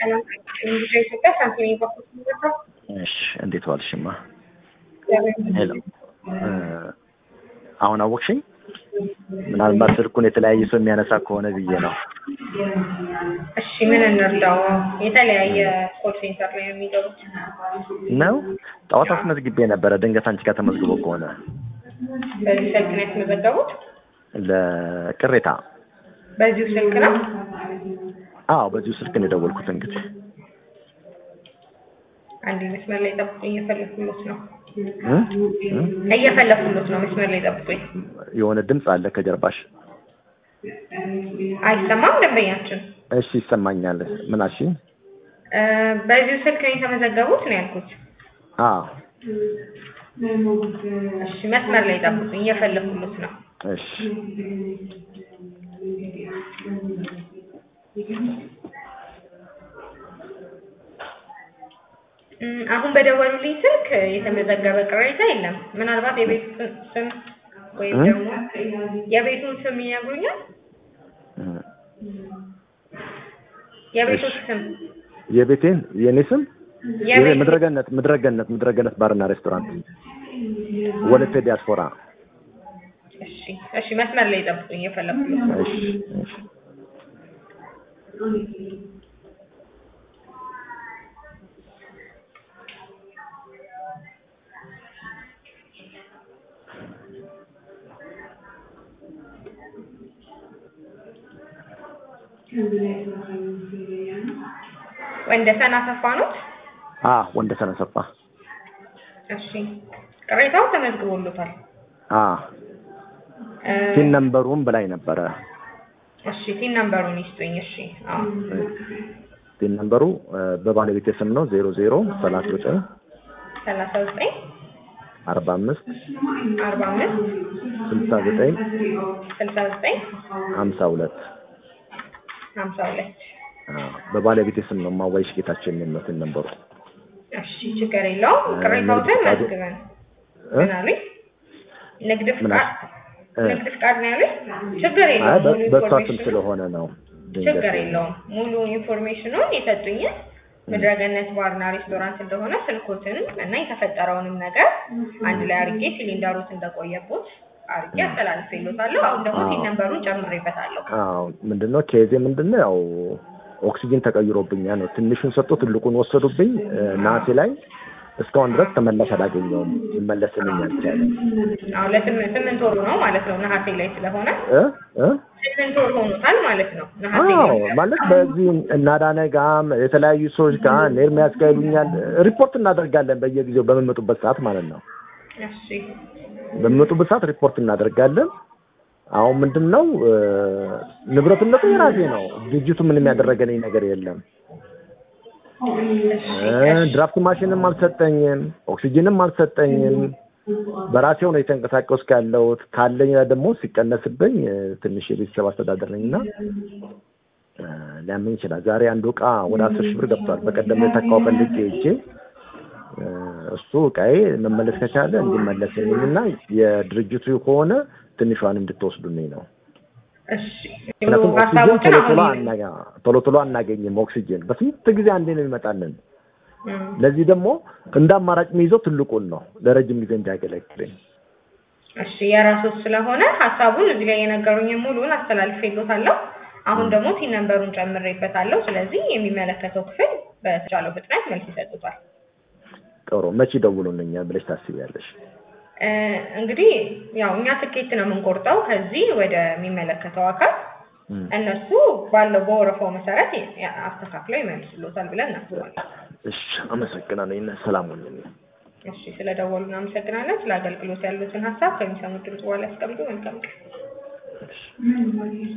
ሰላም እንግዲህ ኢትዮጵያ ሳንቲም በኩል ነው። እሺ እንዴት ዋልሽማ? ሄሎ አሁን አወቅሽኝ? ምናልባት ስልኩን የተለያየ ሰው የሚያነሳ ከሆነ ብዬ ነው። እሺ ምን እንርዳው? የተለያየ ኮል ሴንተር ላይ የሚገቡት ነው ጠዋት አስመዝግቤ ነበረ። ድንገት አንቺ ጋር ተመዝግቦ ከሆነ በዚህ ስልክ ነው የተመዘገቡት? ለቅሬታ በዚሁ ስልክ ነው? አዎ በዚሁ ስልክ ነው የደወልኩት። እንግዲህ አንድ መስመር ላይ ጠብቁኝ፣ እየፈለኩሎት ነው እ? እ? እየፈለኩሎት ነው። መስመር ላይ ጠብቁኝ። የሆነ ድምፅ አለ ከጀርባሽ። አይሰማም ደንበኛችን? እሺ ይሰማኛል። ምን አልሽኝ? እ፣ በዚሁ ስልክ ነው የተመዘገቡት ነው ያልኩት። አዎ እሺ መስመር ላይ ጠብቁኝ፣ እየፈለኩሎት ነው። እሺ እም፣ አሁን በደወሉልኝ ስልክ የተመዘገበ ቅሬታ የለም። ምናልባት የቤቱን ስም ወይም እ? ደግሞ የቤቱን ስም ይነግሩኛል? እ። የቤቶች እሺ። ስም የቤቴን የእኔ ስም የቤት ምድረገነት ምድረገነት ምድረገነት ባርና ሬስቶራንት ወለቴ ዲያስፖራ። እሺ እሺ፣ መስመር ላይ ጠብቁኝ፣ እየፈለኩሎት ነው። እሺ እሺ ወንደሰን አሰፋ ኖት? አ ወንደሰን አሰፋ እሺ ቅሬታው ተመዝግቦሎታል። አ እ፣ ቲን ነምበሩን በላይ ነበረ። እሺ ቲን ነምበሩን ይስጡኝ። እሺ አዎ ቲን ነምበሩ እ፣ በባለቤቴ ስም ነው ዜሮ ዜሮ ሰላሳ ዘጠኝ ሰላሳ ዘጠኝ አርባ አምስት አርባ አምስት ስልሳ ዘጠኝ ስልሳ ዘጠኝ ሀምሳ ሁለት ሀምሳ ሁለት በባለቤቴ ስም ነው ማዋይሽ ጌታቸው የሚል ነው ቲን ነምበሩ። እሺ ችግር የለውም። ቅሬታዎትን መዝግበን እ? ምን አሉኝ? ንግድ ምን ፍቃድ እ? ንግድ ፍቃድ ነው ያሉኝ። ችግር አይ የለውም። በ- ሙሉ በእሷ ስም ኢንፎርሜሽኑ ስለሆነ ነው ድንገት ችግር የለውም። ሙሉ ኢንፎርሜሽኑን የሰጡኝን ምድረገነት ባርና ሬስቶራንት እንደሆነ ስልኮትን እና የተፈጠረውንም ነገር አንድ ላይ አርጌ ሲሊንደሮት እንደቆየቦት አርጌ አስተላልፌሎታለሁ። አሁን ደግሞ አዎ። ሲል ነንበሩን ጨምሬበታለሁ። አዎ ምንድነው ኬዜ ምንድነው ያው ኦክሲጅን ተቀይሮብኛል ነው ትንሹን ሰጥቶ ትልቁን ወሰዱብኝ እ፣ ነሐሴ ላይ እስካሁን ድረስ ተመላሽ አላገኘውም ይመለስልኝ አልቻለም አሁን ለስምንት ስምንት ወሩ ነው ማለት ነው ነሐሴ ላይ ስለሆነ እ እ ስምንት ወር ሆኖታል ማለት ነው ነሐሴ አዎ ላይ ማለት በዚህ እናዳነ ጋም የተለያዩ ሰዎች ጋር ኤርሚያስ ጋር ይሉኛል ሪፖርት እናደርጋለን በየጊዜው በሚመጡበት ሰዓት ማለት ነው እሺ በሚመጡበት ሰዓት ሪፖርት እናደርጋለን አሁን ምንድን ነው እ፣ ንብረትነቱ የራሴ ነው ድርጅቱ ምንም ያደረገልኝ ነገር የለም እ፣ ድራፍት ማሽንም አልሰጠኝም ኦክሲጅንም አልሰጠኝም በራሴው ነው የተንቀሳቀስኩ ያለሁት ካለኝ ላይ ደግሞ ሲቀነስብኝ እ፣ ትንሽ የቤተሰብ አስተዳደር ነኝ እና እ፣ ሊያመኝ ይችላል ዛሬ አንዱ እቃ ወደ አስር ሺህ ብር ገብቷል በቀደም የተካው ፈልጌ ሄጄ እ፣ እሱ እቃዬ መመለስ ከቻለ እንዲመለስልኝ እና የድርጅቱ ከሆነ ትንሿን እንድትወስዱልኝ ነው እሺ ምክንያቱም ኦክሲጅን ሀሳቦችን ቶሎ ቶሎ አሁን አናጋ ቶሎ ቶሎ አናገኝም ኦክሲጅን በስንት ጊዜ አንዴ ነው የሚመጣልን እም፣ ለዚህ ደግሞ እንደ አማራጭ የሚይዘው ትልቁን ነው ለረጅም ጊዜ እንዲያገለግለኝ እሺ የራሶት ስለሆነ ሀሳቡን እዚህ ላይ የነገሩኝን ሙሉውን አስተላልፌሎታለሁ። አሁን ደግሞ ቲን ነንበሩን ጨምሬበታለሁ። ስለዚህ የሚመለከተው ክፍል በተቻለው ፍጥነት መልስ ይሰጡታል። ጥሩ መቼ ደውሉልኛል ብለሽ ታስቢያለሽ እ፣ እንግዲህ ያው እኛ ትኬት ነው የምንቆርጠው ከዚህ ወደሚመለከተው አካል እም። እነሱ ባለው በወረፋው መሰረት ያ- አስተካክለው ይመልሱሎታል ብለን እናስባለን። እሺ አመሰግናለሁ ይነ ሰላም ሁኑልኝ እሺ ስለደወሉ እናመሰግናለን። ስለ አገልግሎት ያሉትን ሀሳብ ከሚሰሙት ድምጽ በኋላ ያስቀምጡ። መልካም ቀን። እሺ